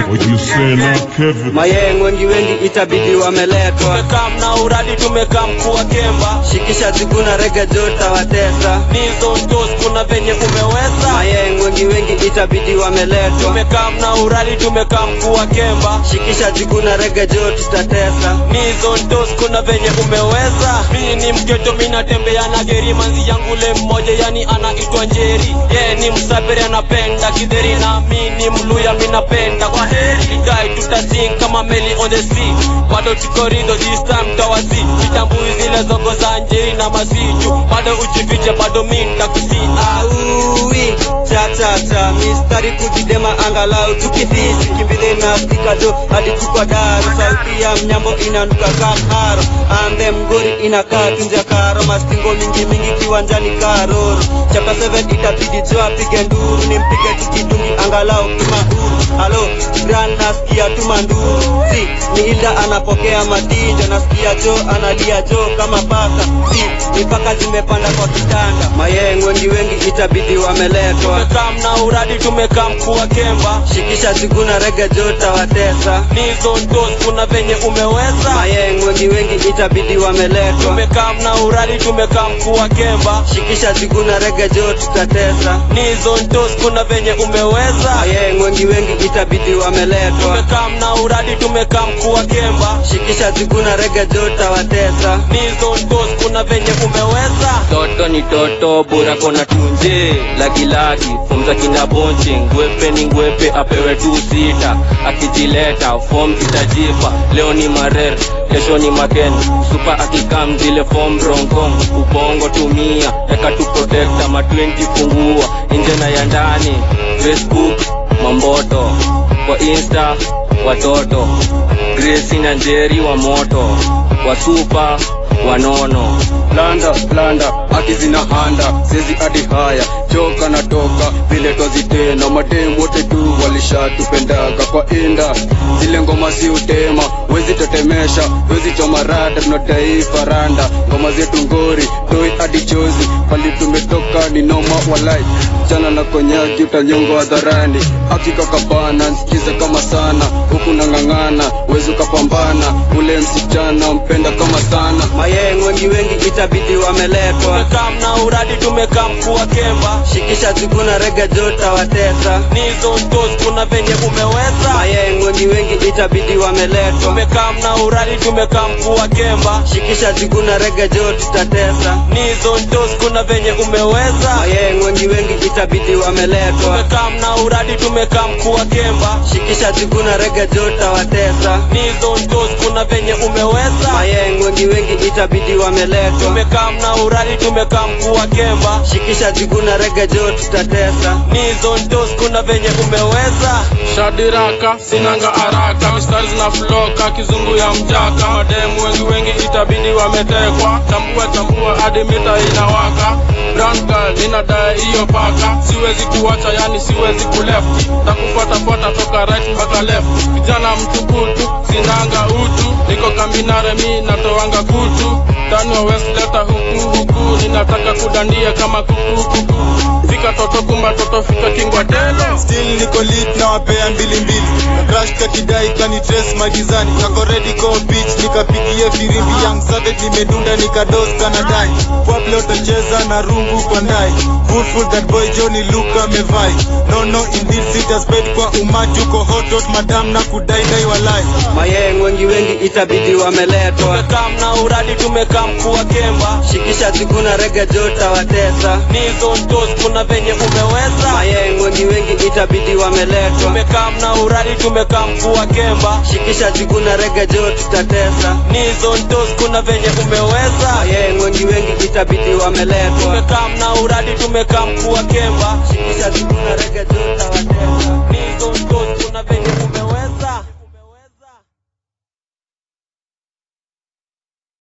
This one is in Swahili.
What you say now, Kevin? mayeng wengi wengi itabidi wameletwa tumekam na uradi tumekam kuwa kemba shikisha ziguna rege jota watesa nizo ntos kuna venye umeweza mayeng wengi wengi itabidi wameletwa tumekam na uradi tumekam kuwa kemba shikisha ziguna rege jota tatesa nizo ntos kuna venye umeweza mii ni mgeto minatembea na geri manzi yangu le mmoja yani anaitwa njeri ye ni msafiri anapenda kidheri na mi ni mluya minapenda kwa heri dai tutasing kama meli on the sea bado tukorido this time tawasi vitambui zile zogo za njeri na masiju bado ujifiche bado mi ntakusi auwi chatata mistari kujidema angalau tukifisi kimbile na stikado hadi tukwa daru sauti ya mnyambo inanuka kamharo ande mgori inakaa tunja karo mastingo mingi mingi kiwanjani karoro chapa 7 itabidi jo apige nduru nimpige tukidungi angalau kimauru halo gran nasikia tuma nduru si ni hilda anapokea matinjo nasikia jo analia jo kama paka si mipaka zimepanda kwa kitanda mayeng wengi wengi itabidi wameletwa tumekam na uradi tumekam kuwa kemba shikisha ziguna rege jota watesa nizo ntos kuna venye umeweza mayeng wengi wengi itabidi wameletwa tumekam na uradi tumekam kuwa kemba shikisha ziguna rege jota tatesa nizo ntos kuna venye umeweza mayeng wengi wengi itabidi wameletwa tumekam na uradi tumekam kuwa kemba shikisha ziguna rege jota watesa nizo ntos kuna venye umeweza toto ni toto bora kona tunje lagilagi fomza kina bonche ngwepe ni ngwepe apewe tu sita akijileta fom itajipa leo ni marer kesho ni maken supa akikam zile fom ronkong ubongo tumia eka tu protekta ma 20 fungua nje na ya ndani facebook mamboto kwa insta watoto gresi na njeri wa moto wasupa wanono blanda blanda haki zina handa sezi hadi haya choka na toka vile twazitena mademu wote tu walishatupendaga kwa inda zile ngoma si utema wezi tetemesha wezi choma rada tunadai faranda ngoma zetu ngori toi hadi chozi pali tumetoka ni noma walai chana na konyaki utanyongo hadharani hakika kabana nsikize kama sana huku nang'ang'ana wezi ukapambana ule msichana mpenda kama sana mayeng wengi wengi itabidi wameletwa tumekam na uradi tumekam kuwa kemba shikisha ziguna rege jota watesa nizo ntos kuna venye umeweza mayeng wengi wengi itabidi wameletwa tumekam na uradi tumekam kuwa kemba shikisha ziguna rege jota tatesa nizo ntos kuna venye umeweza mayeng wengi wengi itabidi wameletwa tumekam na uradi tumekam kuwa kemba shikisha ziguna rege jota watesa nizo ntos kuna venye umeweza mayeng wengi wengi itabidi wameletwa tumekam na uradi tumekam kuwa kemba shikisha ziguna rege jota tatesa nizo ntos kuna venye umeweza shadiraka sinanga haraka mistari zinafloka kizungu ya mjaka mademu wengi wengi itabidi wametekwa chambua chambua hadi mita inawaka brown girl inadai hiyo paka siwezi kuwacha yani siwezi kuleft takufuatafuata toka right mpaka left vijana mtukutu sinanga utu niko kambinare mi natoanga kutu tani wa west leta huku huku ninataka kudandia kama kuku kuku fika toto kumba toto fika kingwa telo still niko lit na wapea mbili mbili na crash kakidai kani trace magizani kako ready go beach nikapigie firimbi young savage nimedunda nikados kanadai pwable utacheza na rungu kwa ndai footful that boy Johnny Luka mevai no no indeed sita spade kwa umati uko hot hot madam na kudai dai walai mayeng wengi wengi itabidi wameletwa tumekam na uradi tumekam kuwa kemba shikisha ziguna rege jota watesa nizo ntos kuna venye umeweza mayeng wengi wengi itabidi wameletwa tumekam na uradi tumekam kuwa kemba shikisha ziguna rege jota tatesa nizo ntos kuna venye umeweza mayeng wengi wengi itabidi wameletwa tumekam na uradi tumekam kuwa kemba shikisha ziguna rege jota watesa